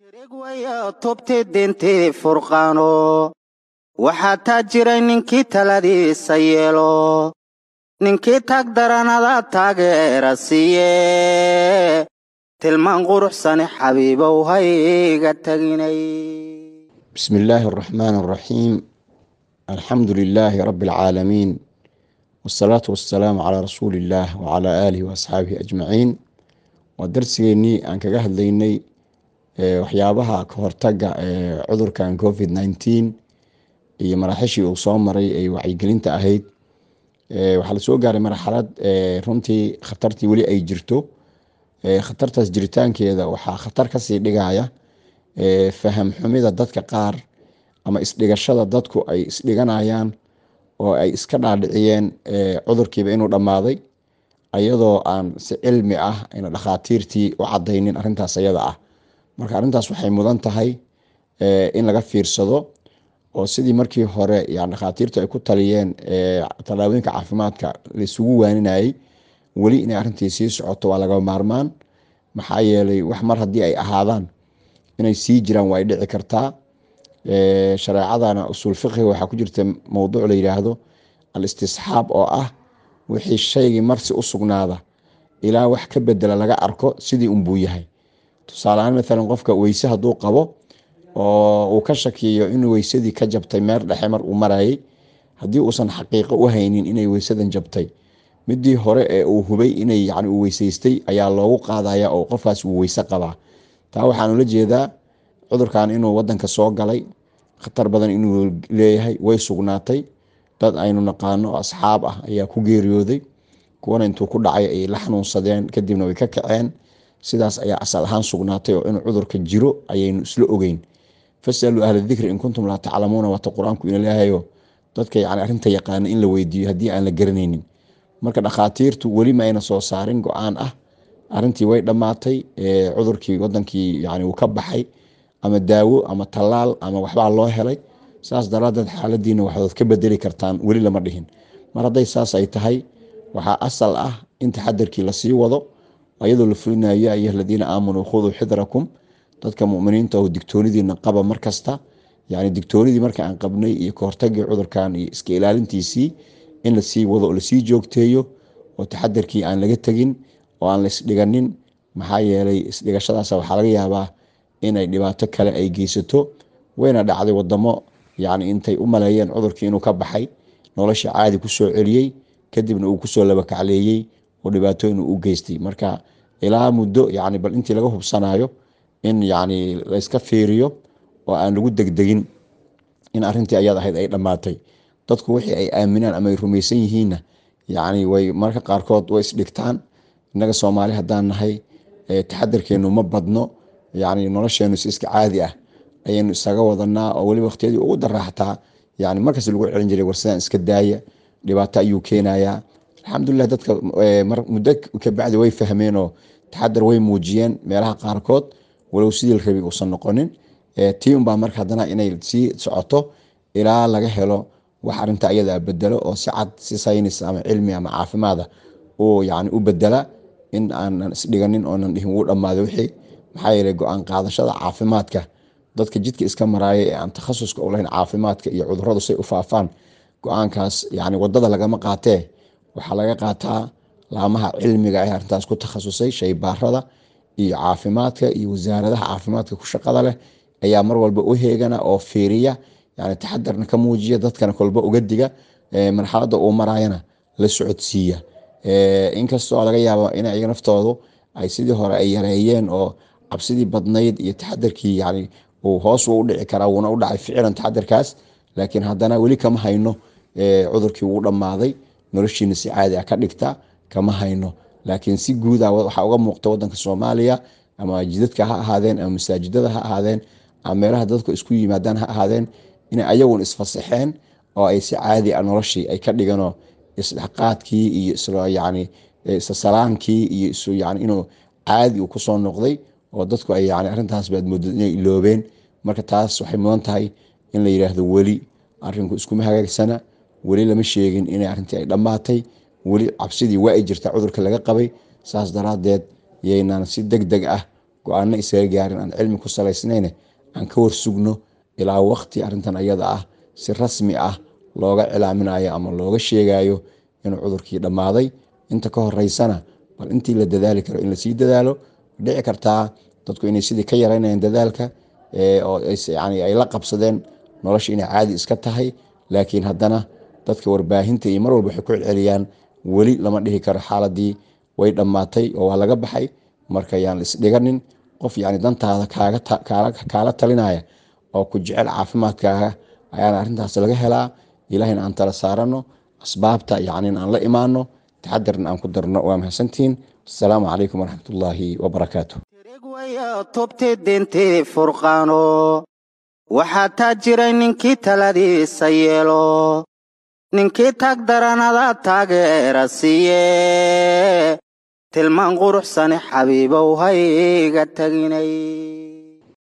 tubti dintii furqaano waxaa taa jiray ninkii taladiisa yeelo ninkii tag daranada taageera siiye tilmaan quruxsane xabiibow hayga taginay بسم الله الرحمن الرحيم الحمد لله رب العالمين والصلاة والسلام على رسول الله وعلى آله وأصحابه أجمعين ودرسيني أن كجه ليني waxyaabaha ka hortaga ee cudurkan covid nineteen iyo maraaxishii uu soo maray ay wacyigelinta ahayd waxaa lasoo gaaray marxalad runtii khatartii weli ay jirto khatartaas jiritaankeeda waxaa khatar kasii dhigaya faham xumida dadka qaar ama isdhigashada dadku ay isdhiganayaan oo ay iska dhaadhiciyeen cudurkiiba inuu dhammaaday ayadoo aan si cilmi ah ayna dhakhaatiirtii u cadaynin arintaas ayada ah marka arrintaas waxay mudan tahay in laga fiirsado oo sidii markii hore yani dhakhaatiirtu ay ku taliyeen tallaabooyinka caafimaadka laisugu waaninayay weli inay arrintii sii socoto waa laga maarmaan maxaa yeelay wax mar haddii ay ahaadaan inay sii jiraan waa ay dhici kartaa shareecadana usuul fiqiga waxaa ku jirta mowduuc la yiraahdo al istisxaab oo ah wixii shaygii marsi u sugnaada ilaa wax ka bedela laga arko sidii unbuu yahay tusaaleahaan maalan qofka weyse hadduu qabo oo uu ka shakiyo in weysadii ka jabtay meel dhexe mar uu marayay haddii uusan xaqiiqo u haynin inay weysadan jabtay midii hore ee uu hubay inay yani uu weysaystay ayaa loogu qaadaya oo qofkaas uu weyse qabaa taa waxaan ula jeedaa cudurkan inuu wadanka soo galay khatar badan inuu leeyahay way sugnaatay dad aynu naqaano asxaab ah ayaa ku geeriyooday kuwana intuu ku dhacay ay la xanuunsadeen kadibna way ka kaceen sidaas ayaa asal ahaan sugnaatay oo inuu cudurka jiro ayaynu isla ogeyn fasaluu ahla dikri in kuntum laa taclamuuna waata qur-aanku ina leehayo dadka yani arrinta yaqaana in la weydiiyo haddii aan la garanaynin marka dhakhaatiirtu weli ma ayna soo saarin go-aan ah arrintii way dhammaatay cudurkii wadankii yani uu ka baxay ama daawo ama tallaal ama waxbaa loo helay saas daraadeed xaaladiina waxaad ka bedeli kartaan weli lama dhihin mar hadday saas ay tahay waxaa asal ah in taxadarkii lasii wado ayadoo la fulinayo ya ayuha aladiina aamanuu khuduu xidrakum dadka muminiinta oo digtoonidiina qaba markasta yani digtoonidii marka aan qabnay iyo kahortagii cudurkan iyo iska ilaalintiisii in lasii wado oo lasii joogteeyo oo taxadarkii aan laga tegin oo aan la isdhiganin maxaa yeelay isdhigashadaas waxaa laga yaabaa inay dhibaato kale ay geysato wayna dhacday wadamo yani intay u maleeyeen cudurkii inuu ka baxay nolosha caadi kusoo celiyey kadibna uu kusoo labakacleeyey oo dhibaatooyin u geystay marka ilaa muddo yani bal intii laga hubsanayo in yani layska fiiriyo oo aan lagu degdegin in arintii ayaad ahayd ay dhammaatay dadku wixii ay aaminaan ama ay rumaysan yihiinna yani way marka qaarkood way isdhigtaan innaga soomaali haddaan nahay taxadarkeenu ma badno yani nolosheenu si iska caadi ah ayaynu isaga wadanaa oo weli waqtiyadii ugu daraaxtaa yani markas lagu celin jiray warsidaan iska daaya dhibaato ayuu keenayaa alxamdulilah dadka muddo kabacdi way fahmeenoo taxadar way muujiyeen meelaha qaarkood walow sidii la rabi uusan noqonin tii unbaa marka haddana inay sii socoto ilaa laga helo wax arinta ayadaa bedelo oo si cad si saynis ama cilmi ama caafimaada uu yani u bedela in aanan isdhiganin oonan dhihin wuu dhammaaday wixii maxaa yeeley go-aan qaadashada caafimaadka dadka jidka iska maraaya ee aan takhasuska u lahayn caafimaadka iyo cuduradu say u faafaan go-aankaas yani wadada lagama qaatee waxaa laga qaataa laamaha cilmiga ee arintaas ku takhasusay shaybaarada iyo caafimaadka iyo wasaaradaha caafimaadka ku shaqada leh ayaa mar walba u heegana oo fiiriya yani taxadarna ka muujiya dadkana kolba uga diga marxalada uu marayana la socodsiiya inkastoo laga yaabo in iyaga naftoodu ay sidii hore ay yareeyeen oo cabsidii badnayd iyo taxadarkii yani uu hoos u dhici karaa wuuna u dhacay ficilan taxadarkaas laakiin haddana weli kama hayno cudurkii wuu dhammaaday noloshiina si caadi ah ka dhigta kama hayno laakiin si guuda waxaa uga muuqta wadanka soomaaliya ama jidadka ha ahaadeen ama masaajidada ha ahaadeen ama meelaha dadku isku yimaadaan ha ahaadeen inay ayagun isfasaxeen oo ay si caadi ah noloshii ay ka dhiganoo isdhexqaadkii iyo yani isasalaamkii iyo yani inuu caadi uu kusoo noqday oo dadku ay yani arrintaas baad moodad inay iloobeen marka taas waxay mudan tahay in la yiraahdo weli arinku iskuma hagaagsana weli lama sheegin inay arrintii ay dhammaatay weli cabsidii waa ay jirta cudurka laga qabay saas daraadeed yaynaan si deg deg ah go-aano isaga gaarin aan cilmi ku salaysnayne aan ka warsugno ilaa waqti arrintan ayada ah si rasmi ah looga cilaaminayo ama looga sheegayo inuu cudurkii dhammaaday inta ka horeysana bal intii la dadaali karo in lasii dadaalo dhici kartaa dadku inay sidii ka yaraynayaan dadaalka oo yani ay la qabsadeen nolosha inay caadi iska tahay laakiin haddana dadka warbaahinta iyo mar walba waxay ku celceliyaan weli lama dhihi karo xaaladii way dhammaatay oo waa laga baxay marka yaan isdhiganin qof yani dantaada kaala talinaya oo ku jecel caafimaadkaaga ayaana arrintaas laga helaa ilahayna aan tala saarano asbaabta yani aan la imaano taxadarna aan ku darno waa mahadsantihiin asalaamu calaykum waraxmatullaahi wabarakaatu wayo tubti dintii furqaano waxaa taa jiray ninkii taladiisa yeelo ninkii tag daranada taageera siiye tilmaan quruxsane xabiibow hayga taginay